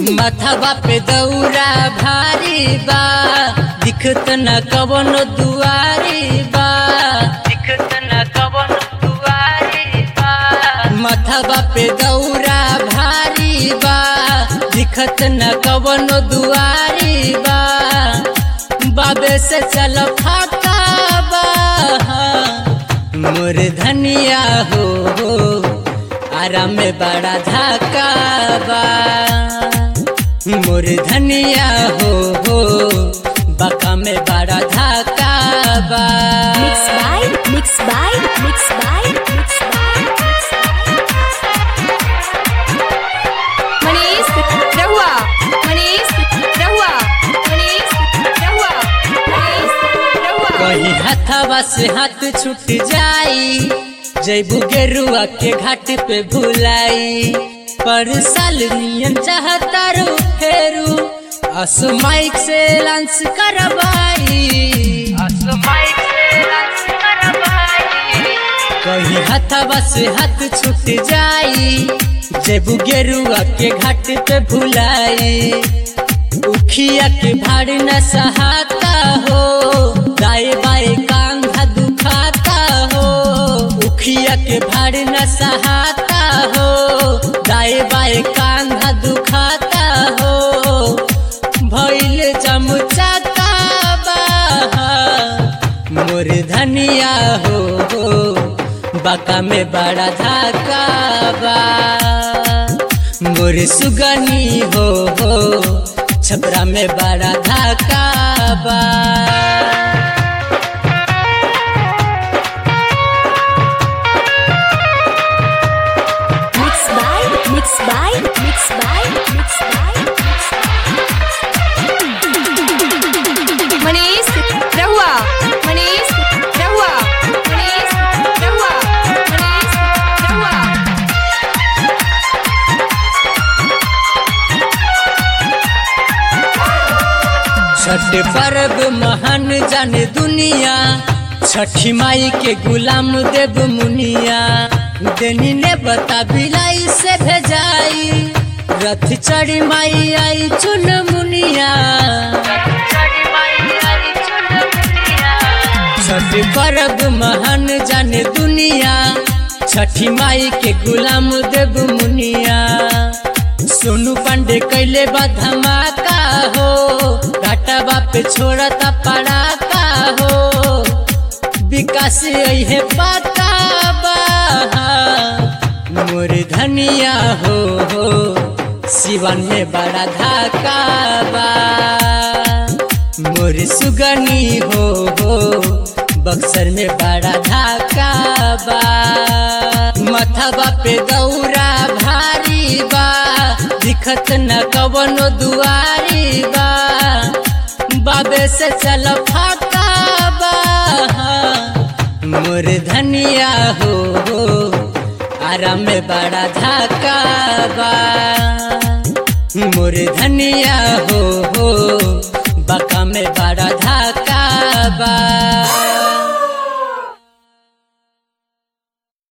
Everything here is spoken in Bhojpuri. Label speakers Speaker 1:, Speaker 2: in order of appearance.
Speaker 1: मथवा पे दौरा भारी बा दिखत न कवनो दुआरी बा दिखत न कवनो दुआरी बा मथवा पे दौरा भारी बा दिखत न कवनो दुआरी बा बाबे से चल फाका बा मोर धनिया हो हो आराम में बड़ा धाका बा मोर धनिया हो हो बका में बड़ा धाका बा
Speaker 2: Mix by, mix by, mix by, mix by, mix
Speaker 3: Manish रहुआ मनीष रहुआ मनीष रहुआ मनीष रहुआ
Speaker 1: कहीं हथवा से हाथ छूट जाई जैबू गेरुआ के घाट पे भुलाई पर साल नियन चाहता रू फेरू असमाइक से लांस करवाई असमाइक से लांस करवाई कहीं हथवा से हाथ छूट जाई जैबू गेरुआ के घाट पे भुलाई उखिया के भाड़ न सहाता हो दाए बाए कांधा दुखाता हो उखिया के भाड़ न सहाता हो दाए बाए कांधा दुखाता हो भइल चमचा मोर धनिया हो हो बका में बड़ा धाका बा मोर सुगनी हो हो छपरा में बड़ा धाका बा
Speaker 2: Mix by, mix by, mix by, mix by, mix
Speaker 3: Manish रहुआ मनीष रहुआ मनीष रहुआ मनीष रहुआ
Speaker 1: छठ पर्व महान जाने दुनिया छठी माई के गुलाम देव मुनिया देनी ने बता बिलाई से भेजाई रथ चढ़ी माई आई चुन मुनिया छठ पर्व महान जाने दुनिया छठी माई के गुलाम देव मुनिया सोनू पांडे कैले बा धमाका हो घाटा बाप छोड़ता पड़ाका हो विकास है पाका बा मोर धनिया हो हो सिवन में बड़ा धाका बा मोर सुगनी हो हो बक्सर में बड़ा धाका बा मथवा पे दौरा भारी बा दिखत न कवनो दुआरी बा बाबे से चल फाका बा मोर धनिया हो हो आराम में बड़ा धाका बा मोर धनिया हो